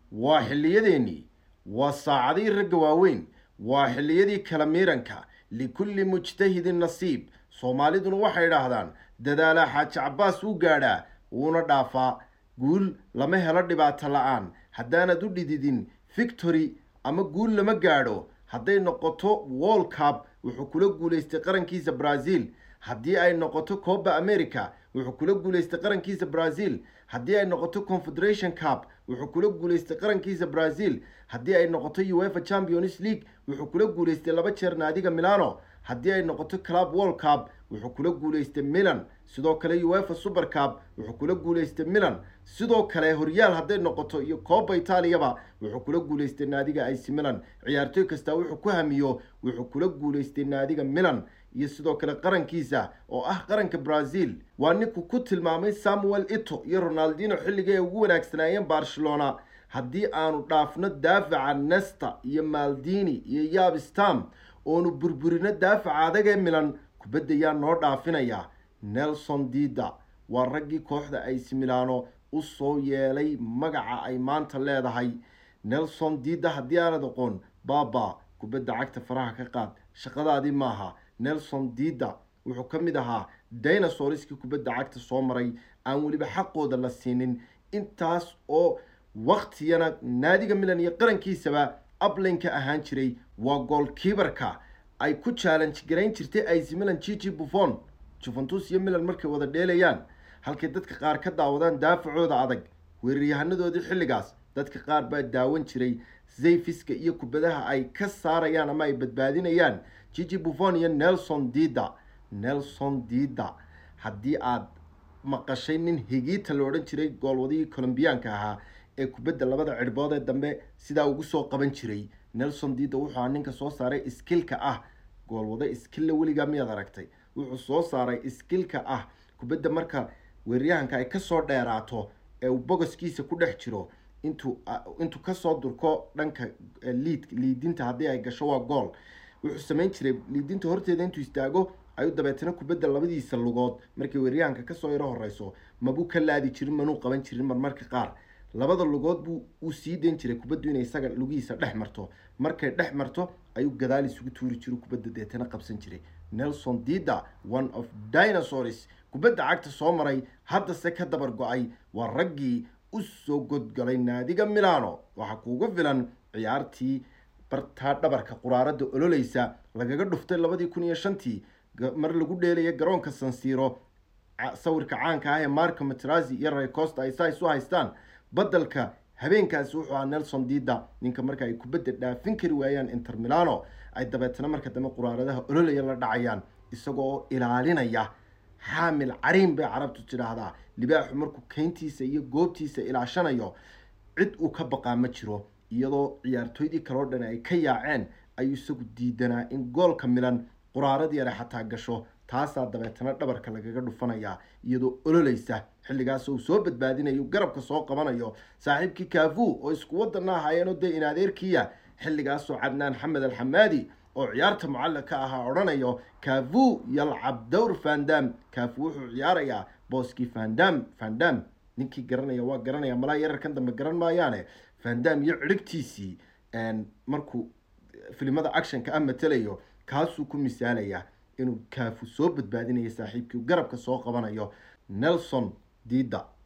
waa xilliyadeenii waa saacadii ragga waaweyn waa xilliyadii kala miiranka likulli mujtahidin nasiib soomaaliduna waxay idhaahdaan dadaalaa xaaji cabbaas u gaadhaa wuuna dhaafaa guul lama helo dhibaato la-aan haddaanad u dhididin victory ama guul lama gaadho hadday noqoto wall cup wuxuu kula guulaystay qarankiisa brazil haddii ay noqoto coba america wuxuu kula guulaystay qarankiisa brazil haddii ay noqoto confederation cup wuxuu kula guulaystay qarankiisa brazil haddii ay noqoto uefa champions league wuxuu kula guulaystay laba jeer naadiga milano haddii ay noqoto club world cup wuxuu kula guulaystay milan sidoo kale uefa super cup wuxuu kula guulaystay milan sidoo kale horyaal hadday noqoto iyo coba itaaliyaba wuxuu kula guulaystay naadiga ac milan ciyaartoy kasta wuxuu ku hamiyo wuxuu kula guulaystay naadiga milan iyo sidoo kale qarankiisa oo ah qaranka brazil waa ninku ku tilmaamay samuel ito iyo ronaldino xilliga ay ugu wanaagsanaayeen barcelona haddii aanu dhaafno daafaca nesta iyo maldini iyo yabstam oonu burburino daafaca adagee milan kubadda yaa noo dhaafinaya nelson dida waa raggii kooxda ac milano u soo yeelay magaca ay maanta leedahay nelson dida haddii aanad aqoon baaba kubadda cagta faraha ka qaad shaqadaadii maaha nelson dida wuxuu ka mid ahaa dinosauriskii kubadda cagta soo maray aan weliba xaqooda la siinin intaas oo waktiyana naadiga milan iyo qarankiisaba ablinka ahaan jiray waa goolkiibarka ay ku challenge garayn jirtay ac milan gigi buffon juventus iyo milan markay wada dheelayaan halkay dadka qaar ka daawadaan daafacooda adag weeraryahaanadoodii xilligaas dadka qaar baa daawan jiray zayfiska iyo kubadaha ay ka saarayaan ama ay badbaadinayaan gigi buffon iyo nelson dida nelson dida haddii aad maqashay nin higiita la odhan jiray goolwadihii colombiyaanka ahaa ee kubadda labada cirhbood ee dambe sidaa ugu soo qaban jiray nelson dida wuxuu ahaa ninka soo saaray iskilka ah goolwado iskilla weligaa miyaad aragtay wuxuu soo saaray iskilka ah kubadda marka weeraryahanka ay kasoo dheeraato ee uu bogoskiisa ku dhex jiro intuu intuu kasoo durko dhanka liid liidinta haddii ay gasho waa gool wuxuu samayn jiray liidinta horteeda intuu istaago ayuu dabeetana kubadda labadiisa lugood markay weeraryahanka kasoo yaro horeyso mabuu ka laadi jirin manuu qaban jirin marmarka qaar labada lugood buu uu sii dayn jiray kubaddu inay isaga lugihiisa dhex marto markay dhex marto ayuu gadaal isugu tuuri jiray kubadda deetana qabsan jiray nelson dida one of dinosaurs kubadda cagta soo maray haddase ka dabar go-ay waa raggii u soo godgalay naadiga milano waxaa kuuga filan ciyaartii bartaa dhabarka quraarada ololeysa lagaga dhuftay labadii kun iyo shantii mar lagu dheelaya garoonka sansiro sawirka caanka ah ee marco matrazi iyo raycosta ay saa isu haystaan badalka habeenkaasi wuxuu ahaa nelson dida ninka marka ay kubadda dhaafin kari waayaan inter milano ay dabeetana marka dambe quraaradaha ololaya la dhacayaan isagoo ilaalinaya xaamil cariin bay carabtu tidhaahdaa libaaxu markuu keyntiisa iyo goobtiisa ilaashanayo cid uu ka baqaa ma jiro iyadoo ciyaartooydii kaloo dhan ay ka yaaceen ayuu isagu diidanaa in goolka milan quraarad yare xataa gasho taasaa dabeetana dhabarka lagaga dhufanayaa iyadoo ololeysa xilligaas uu soo badbaadinayo garabka soo qabanayo saaxiibkii kaafu oo isku wadana ahaayeenoo dee in adeerkiya xilligaasoo cadnaan xamed alxamaadi oo ciyaarta mucalaq ka ahaa odhanayo kaafu yalcab dowr fandam kaafu wuxuu ciyaarayaa booskii fandam fandam ninkii garanaya waa garanaya malaa yararkan dambe garan maayaane fandam iyo cirigtiisii markuu filimada actionka ah matelayo kaasuu ku misaalaya inuu kaafu soo badbaadinayo saaxiibkii garabka soo qabanayo nelson dida